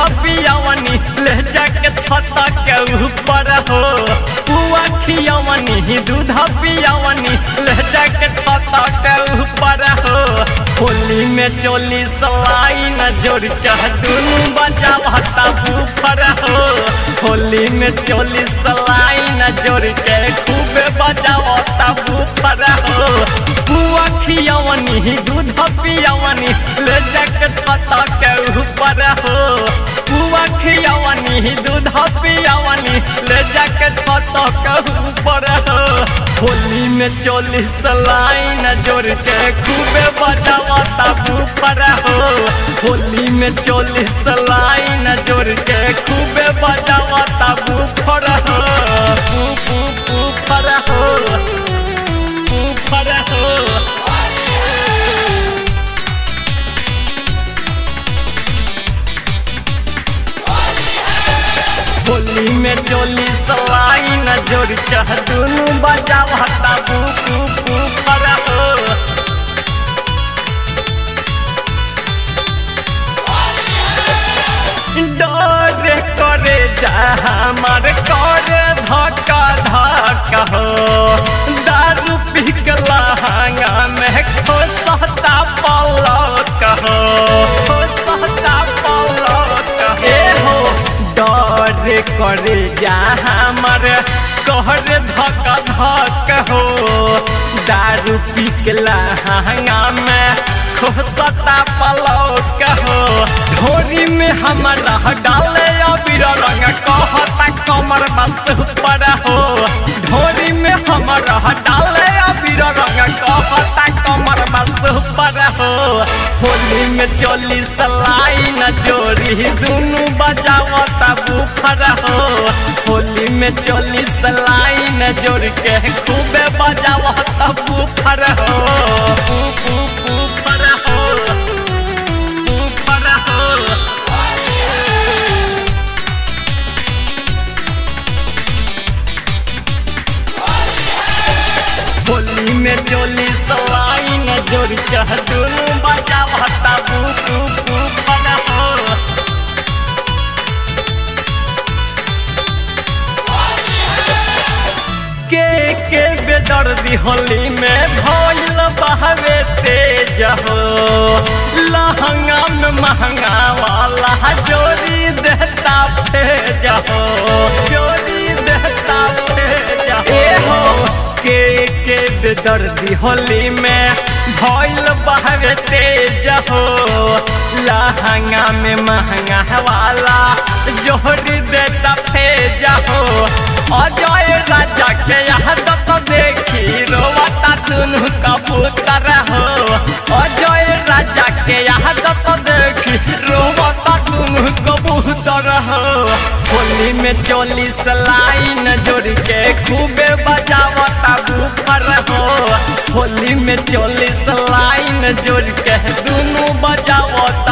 पियावनी ले जाके छत के ऊपर हो पुआ खियावनी दूध पियावनी ले जाके छत के ऊपर हो होली में चोली सलाई न जोड़ चाह दुनू बजावता ऊपर हो होली में चोली सलाई न जोड़ के खूब बजावता ऊपर हो पुआ खियावनी दूध पियावनी ले जाके छत के ऊपर हो पुआ खियावनी दूध पियावनी ले जाके छत के ऊपर हो होली में चोलीस लाइन जोड़ के खूबे बजावता ऊपर हो होली में चोलीस लाइन जोड़ के खूबे बजावता ऊपर हो ऊपर हो ऊपर हो होली में चोली सलाई न जोड़ चाह दुनू बजावता बू बू पर हो डर करे जा हमार कर धक्का धक्का हो दारू पिघला हंगा में खोसता पलक हो खोसता पलक हे हो डर करे जा हमार कहर धक धक हो दारू पिघला हंगा में खोसता पलक हो ढोरी में हमारा डाले अबीर रंग कहता कमर बस ऊपर हो ढोरी में हमारा डाले अबीर रंग कहता कमर बस ऊपर हो होली में चोली सलाई न जोड़ी दोनों बजावता बुफर हो होली में चोली सलाई न जोड़ के खूबे बजावता बुफर हो बुफर हो बुफर हो होली में चोली सलाई न जोड़ चाह दोनों बजा भत्ता बू बू बू बना हो के के बेदर्दी होली में भइल बहवे तेज हो लहंगा में महंगा वाला जोड़ी देता फेज हो जोड़ी देता फेज हो ए हो के के बेदर्दी होली में भइल बहवे तेज हो लहंगा में महंगा वाला जोड़ी देता फेज हो अजय राजा के यहाँ तो देखी रोवता दुनू कबूतर हो अजय राजा के यहाँ तो देखी रोवता दुनू कबूतर हो होली में चोलीस लाइन जोड़ के खूबे बजावता बुफर हो होली में चोलीस लाइन जोड़ के दुनू बजावता